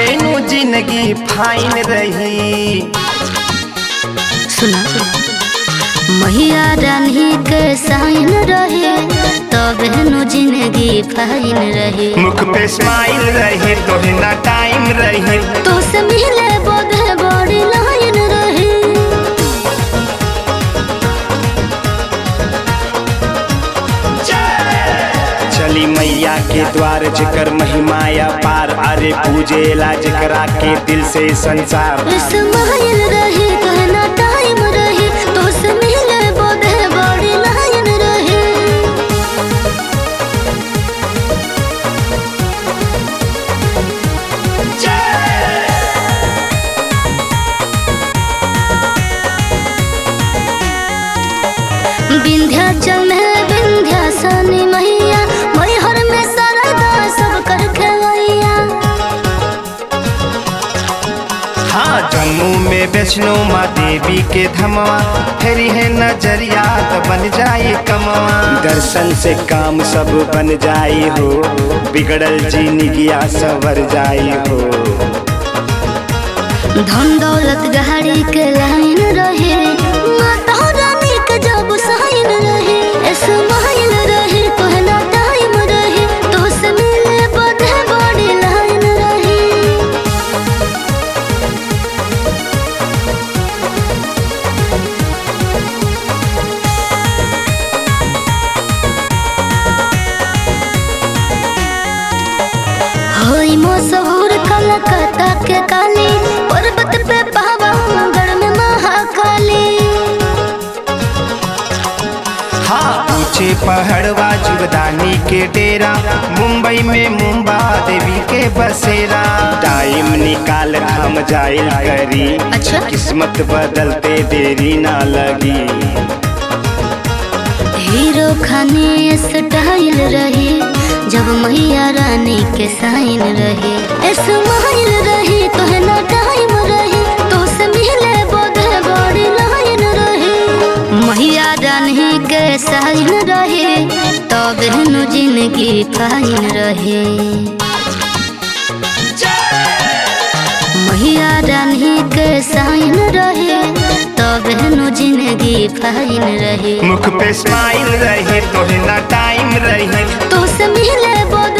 नु जिंदगी फाइन रही सुना मैया रानी के साइन रहे तबे नु जिंदगी फाइन रहे मुख पे स्माइल रही तोहे ना टाइम रही तो से मिले बोधे बड़ी लाइन रहे चली मैया के द्वार जिकर महिमाया पार अरे पूजेला जिकरा के दिल से संसार स्माइल रहे कहना टाइम रहे तो से मिले बोधे बड़ी लाइन रहे विंध्याचल में विंध्यासनी मैया मैहर में सरदा सब कर खेवैया हाँ जम्मू में वैष्णो माँ देवी के धमवा फेरी है नजरिया तो बन जाए कमवा दर्शन से काम सब बन जाई हो बिगड़ल जिंदगिया सवर जाई हो धन दौलत गाड़ी के लाइन रहे माता रानी के जब साइन रहे स्माइल रहे कहना टाइम रहे तो से मिले बधे बड़ी लाइन रहे होई मशहूर कलकत्ता के काली पर्वत पे पावागढ़ में महाकाली हाँ ऊंचे पहाड़वा जुगदानी के डेरा मुंबई में मुंबा देवी के बसेरा टाइम निकाल हम जाइल करी अच्छा किस्मत बदलते देरी ना लगी हीरो खाने स्टाइल रहे जब मैया रानी के साइन रहे स्माइल रहे तो है ना टाइम रहे तो से मिले बोधे बड़ी लाइन रहे मैया रानी के साइन रहे तब नु जिंदगी फाइन रहे मैया रानी के साइन रहे तब नु जिंदगी फाइन रहे मुख पे स्माइल रही तोहे ना टाइम रही तो से मिले बोध